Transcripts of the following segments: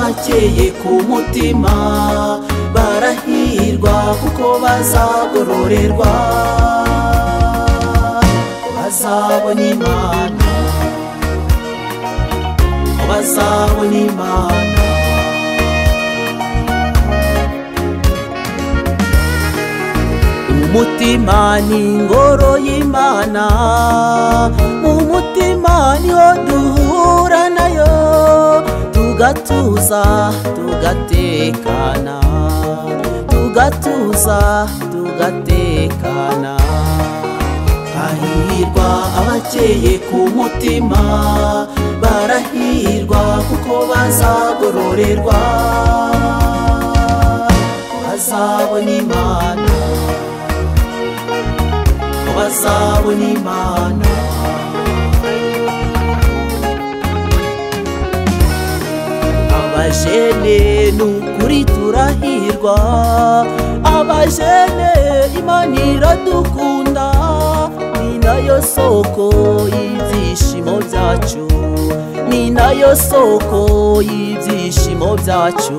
bakeye ku mutima barahirwa kuko bazagororerwa bazabona imana bazabona imana umutima ni ingoro y'imana mu mutima niho duhura nayo tugatuza tugatekana tugatuza tugatekana hahirwa abakeye ku mutima barahirwa kuko bazagororerwa bazabona imana bazabona imana abajene ni ukuri turahirwa abajene imana iradukunda ni nayo soko y'ibyishimo byacu ni nayo soko y'ibyishimo byacu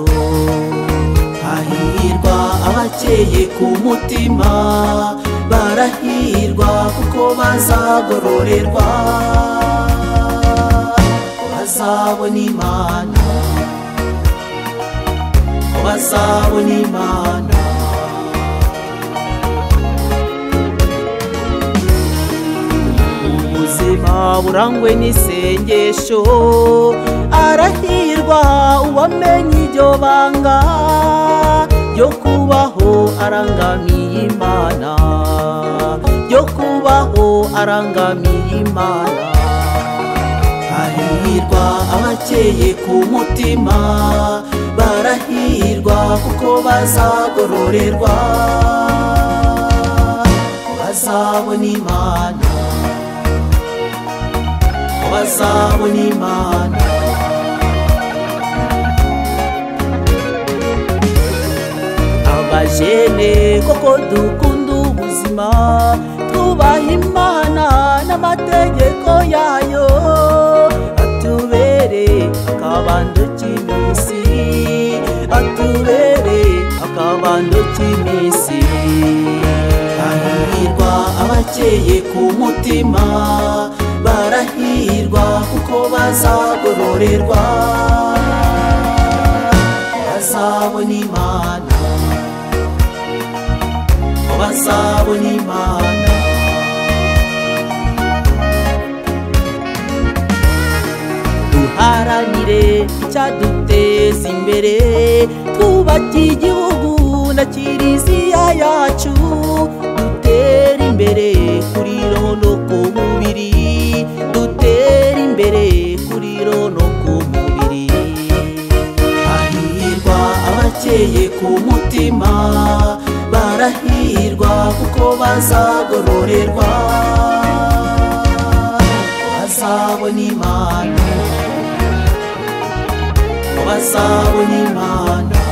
hahirwa abakeye ku mutima barahirwa kuko bazagororerwa bazabona imana bazabona imana ubuzima burangwe n'isengesho arahirwa uwamenye iryo banga ryo kubaho arangamiye imana ryo kubaho arangamiye imana hahirwa abakeye ku mutima barahirwa kuko bazagororerwa bazabona imana bazabona imana abajene koko dukunda ubuzima twubaha imana n'amategeko yayo atubere akabando k'iminsi atubere akabando k'iminsi hahirwa abakeye ku mutima barahirwa kuko bazagororerwa bazabona imana bazabona imana duharanire icyaduteza imbere twubake igihugu na kiliziya yacu dutera imbere kuri roho no ku mubiri dutera imbere kuri roho no ku mubiri hahirwa abakeye ku mutima barahirwa kuko bazagororerwa bazabona imana bazabona imana